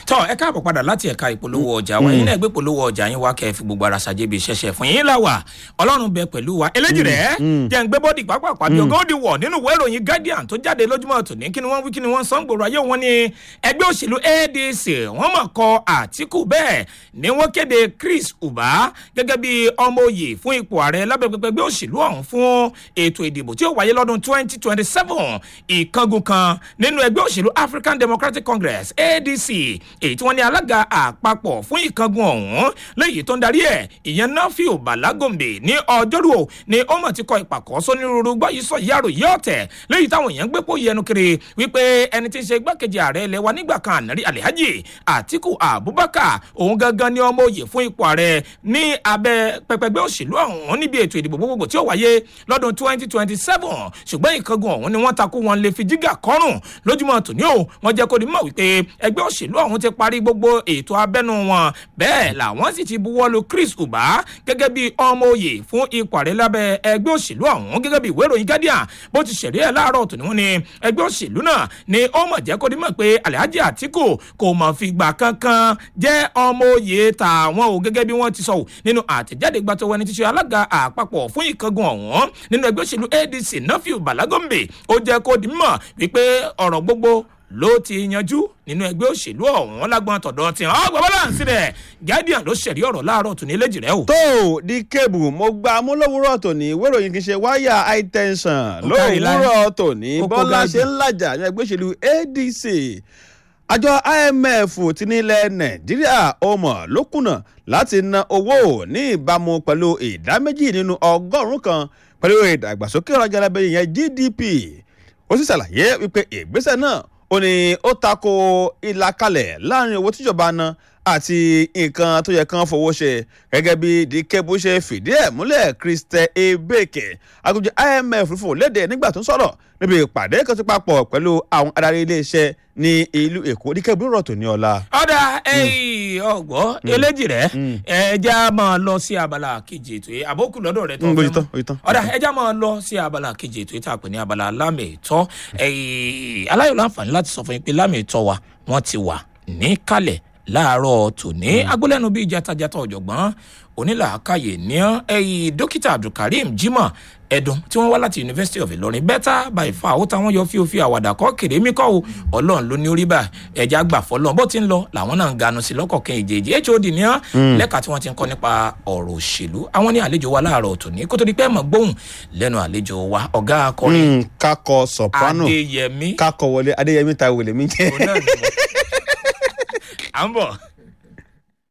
tọ́ ẹ káàbọ̀ padà láti ẹ̀ka ìpolówó ọjà wa yín náà gbé polówó ọjà yín wá kẹ́ ẹ fi gbogbo ara ṣàjẹbí ṣẹṣẹ fún yín láwà ọlọ́run bẹ pẹ̀lú wa eléjì rẹ̀ jẹ́ ń gbé bọ́dì pápápá bí ọgọ́ òdì wọ̀ nínú ìwé ìròyìn guardian tó jáde lójúmọ́ tòní kí ni wọ́n wí kí ni wọ́n sọ ń gbòòrò ayé wọn ni ẹgbẹ́ òṣèlú adc wọ́n mọ̀ kọ àtìkù bẹ́ẹ̀ ni wọ́n kéde chris uba gẹ́gẹ́ bí ọmọ òye fún ipò ààrẹ lábẹ́ pẹpẹ ẹgbẹ́ òṣèlú ọ̀hún fún ètò ìdìbò tí ó wáyé lọ́dún twenty twenty seven ìkángun kan nínú ẹgbẹ́ òṣèlú african democratic congress adc èyí tí wọ́n ní alága àpapọ̀ fún ìkángun ọ̀hún léyìí tó ń darí ẹ̀ ìyẹn nafiu balagombe ní ọjọ́rú o ni ó mọ̀ ti kọ ìpàkọ́ sónírúurú gbáyìí sọ yàrá yìí ọ̀tẹ̀ léyìí táwọn èèyàn gbé pòye ẹnu kiri wípé ẹni tí ń ṣe igbákejì ààrẹ ilẹ̀ wa nígbà kan ànárí alihaji atiku abubakar òun gangan ni ọmọ òye fún ipò ààrẹ ní abẹ́ pẹpẹgbẹ́ òṣèlú ọ̀hún níbi ètò ìdìbò gbogbogbò tí ó wáyé lọ́dún twenty twenty seven ṣùgbọ́n ìkángun ọ̀hún ni wọ́n takú wọn lè fi jígà kọ́rùn lójúmọ́ tòní o wọ́n jẹ́ kó ní mọ̀ wípé ẹgbẹ́ òṣèlú ọ̀hún ti parí gbogbo ètò abẹ́nu wọn bẹ́ẹ̀ làwọn sì ti buwọ́lu chris uba gẹ́gẹ́ bí ọmọ òye fún ipò ààrẹ lábẹ́ ẹgbẹ́ òṣèlú ọ̀hún gẹ́gẹ́ bí ìwé ìròyìn guardian bó ti ṣẹ̀rí ẹ̀ láàárọ̀ tòní wọn ni ẹgbẹ́ òṣèlú náà ni ó mọ̀ jẹ́ kó ní mọ̀ pé alhaji atiku kò mọ̀ fìgbà kankan jẹ́ ọmọ òye tàwọn o gẹ́gẹ́ bí wọ́n ti sọ nínú àtẹ̀jáde gbàtọ́wọ́ ẹni tí ṣe alága àpapọ̀ fún ìkángun ọ̀hún nínú ẹgbẹ́ òṣèlú adc nafiu balagombe ó jẹ́ kó di mọ̀ wípé ọ̀rọ̀ gbogbo ló ti yanjú nínú ẹgbẹ́ òṣèlú ọ̀hún lágbọ́n tọ̀dọ̀ tí wọ́n gbọ́ bọ́láǹsì rẹ̀ guardian ló ṣẹ̀rí ọ̀rọ̀ láàárọ̀ tòní léjì rẹ̀ o. tó di kébù mo gba amúlòwúrọ̀ tòní wéròyìn kì í ṣe wáyà high tension lówùúrọ̀ tòní bọ́lá ṣe ń làjà ní ẹgbẹ́ òṣèlú adc àjọ imf ti nílẹ̀ nàìjíríà ọmọ ló kùnà láti ná owó ní ìbámu pẹ̀lú ìdá méjì nínú ọgọ́rùn-ún kan pẹ̀lú ìdàgbàsókè ọ̀rọ̀ alábẹ́yìn yẹn gdp ó sì ṣàlàyé wípé ìgbésẹ̀ náà ó ní ó tako ìlàkalẹ̀ láàrin owó tíjọba ná àti nǹkan tó yẹ kán fowó ṣe gẹ́gẹ́ bí dikebo ṣe fìdí ẹ̀ múlẹ̀ christian ebeke agunjẹ imf fò léde nígbà tó ń sọ̀rọ̀ níbi ìpàdé kan tó papọ̀ pẹ̀lú àwọn adarí iléeṣẹ́ ní ìlú èkó dikebo rọ̀ tó ní ọ̀la. ọ̀dà ọ̀gbọ́ eléjì rẹ̀ ẹja máa lọ sí abala kejì ètò yìí àbókù lọ́dọ̀ rẹ̀ tó Mm, fẹ́ bójú tán, mọ́ bójú tán. ọ̀dà ẹja máa lọ sí abala kejì ètò yìí tá a pè ní abala lámìtọ́ aláyọ̀ láǹfààní láti sọ fún yín pé lámìtọ́ wa wọ́n ti wà níkàlẹ̀ láàárọ̀ tòní agbólẹ́nu bíi jatajata ọ̀jọ̀gbọ́n onílàákàyè ní ẹ̀yìn dókítà abdulkareem jimoh ẹ̀dùn tí wọ́n wá láti university of ilorin better by far ó táwọn yọ fíofí àwàdà kọ́ kèrè mí kọ́ o ọlọ́run ló ní orí bá ẹja gbà fọlọ́n bó ti ń lọ làwọn náà ń ganu sí lọ́kọ̀ọ̀kan ìjèjì hod ní ọ́ lẹ́ka tí wọ́n ti ń kọ́ nípa ọ̀rọ̀ òṣèlú àwọn ní àlejò wa láàárọ̀ tòní kó tó di pé mọ̀ gbóhùn lẹ́nu àlejò wa ọ̀gá akọrin Mm, kakọ soprano adéyẹmí kakọ wọlé adéyẹmí ta wèlé mi jẹ. òun náà ni mo- à ń bọ̀.